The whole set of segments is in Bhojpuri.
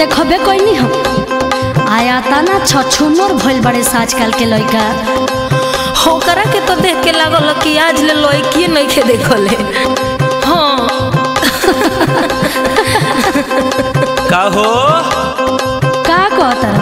देखबे कोई हम आया ताना छछुनर भइल बड़े आजकल के लइका होकरा के तो देख के लागल कि आज ले लड़की नहीं के देखले हाँ का हो का कहता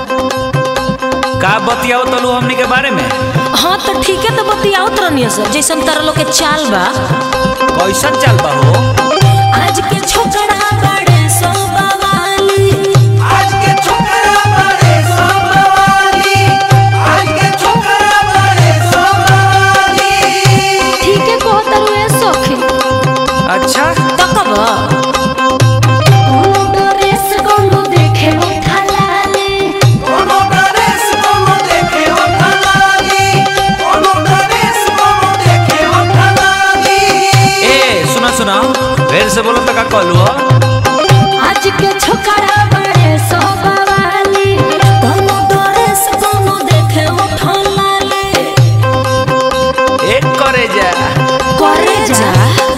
का बतियाओ तलू हमनी के बारे में हाँ तो ठीक है तो बतियाओ तरनिया सर जैसन तारा लोग के चाल बा कैसन चल बा हो आज के छोकरा बड़े सो बवाली आज के छोकरा बड़े सोमवारी आज के छोकरा बड़े सोमवारी ठीक है कहता रे सखी अच्छा तो कब कोनो ड्रेस कोनो देखे उठा लाले कोनो ड्रेस कोनो देखे हो खलाली कोनो ड्रेस कोनो देखे हो खलाली ए सुना सुना फिर से बोलो तो का कहलू हो आज के छोकरा बड़े सो बवाली कोनो ड्रेस कोनो देखे उठला ले एक करे जा करे जा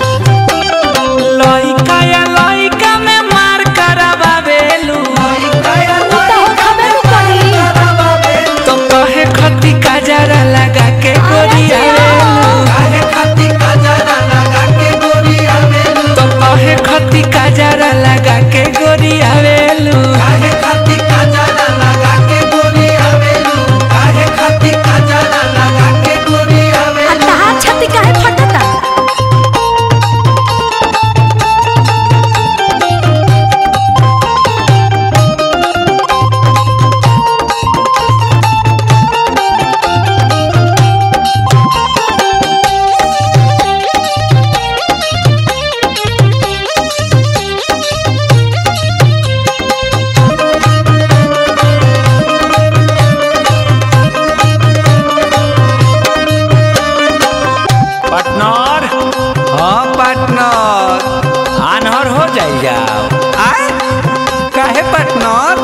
लइका या लइका में मार करावेलू काया उ तो हो खबे नु करी तो कहे खती काजरा लगा के गोरियावेलू काहे खाती काजरा लगा के गोरी आवेलू तो कहे खती काजरा लगा के गोरियावेलू काहे खाती काजरा लगा के गोरी आवेलू काहे खाती काजरा लगा के गोरी आ आवेलू तहार छाती काहे फटता पार्टनर हाँ पार्टनर आनहर हो जाई जाओ आए काहे पार्टनर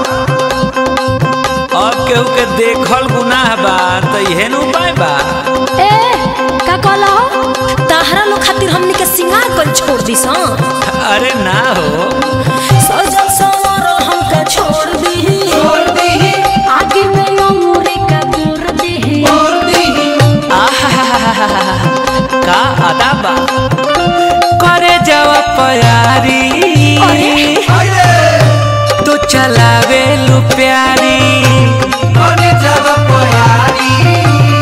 अब केहू के देखल गुनाह बा तो इहे न उपाय बा ए का कहला हो ताहरा लोग खातिर हमनी के सिंगार कर छोड़ दी सा अरे ना हो सजल सवर हमके छोड़ दी छोड़ दीही आगे में अंगूरी का गुर देही छोड़ दीही आहा का अदा बा करे जावा प्यारी अरे तू चलावे लू प्यारी कोने जब प्यारी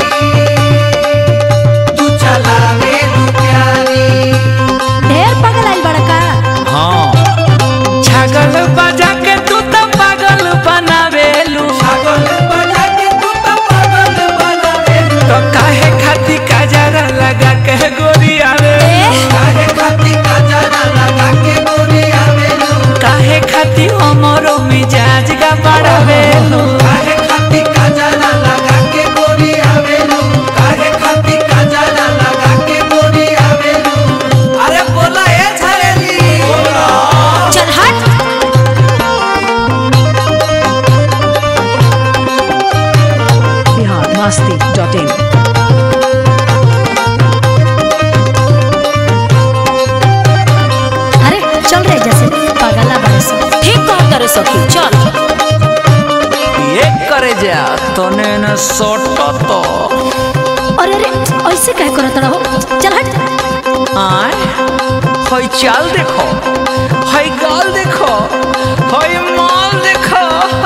तू चलावे तू प्यारी ढेर पगल आइल बड़का हाँ छागल बजा के तू तो पागल बनावेलू पागल बना के तू तो पागल बनावे तो काहे खाती काजरा लगा के गोरी आवे काहे खाती काजरा लगा के गोरी आवेलू काहे खाती हमरो मिजाज का बढ़ावेलू काहे खाती काजरा लगा के गोरी आवेलू काहे खाती काजरा लगा के गोरी आवेलू अरे बोला ए झरेली बोला चल हट biharmasti.in अरे चल रे जैसे पगला बड़े से ठीक कह करे सखी चल ये करे जा तने न सोटो तो अरे अरे ऐसे कह करत रहो चल हट आय हई चाल देखो हई गाल देखो हई माल देखो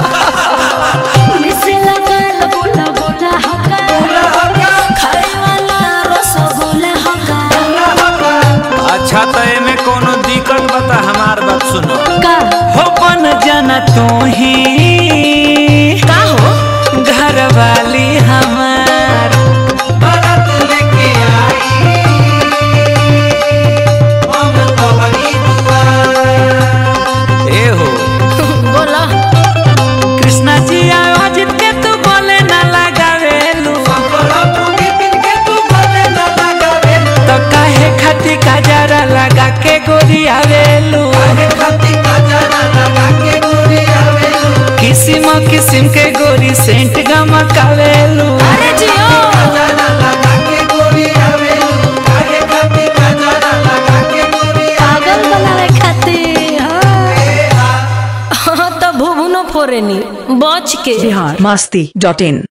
मिसे लगल बोला बोला हका खाए वाला रसगुल्ला हका अच्छा तो एमे कोनो दिक्कत बता हमार बात सुनो का हो बन जाना तू ही का हो घर वाली हमार बारात लेके आई हम तोहरी दुआर ए हो बोला कृष्णा जी आवाज के तू बोले ना लगावेलू बोला तूने बिन के तू बोले ना लगावे तो काहे खाती काजरा लगा के गोरी आवेलू काहे खाती काजरा लगा के गोरी आवेलू किसिम किसिम के गोरी सेंट गमकावेलू अरे जियो काजरा लगा के गोरी आवेलू काहे खाती काजरा लगा के गोरी पागल बनावे खातिर हाँ। आवेलू हाँ तो भूख करेनी बच के बिहार मस्ती डॉट इन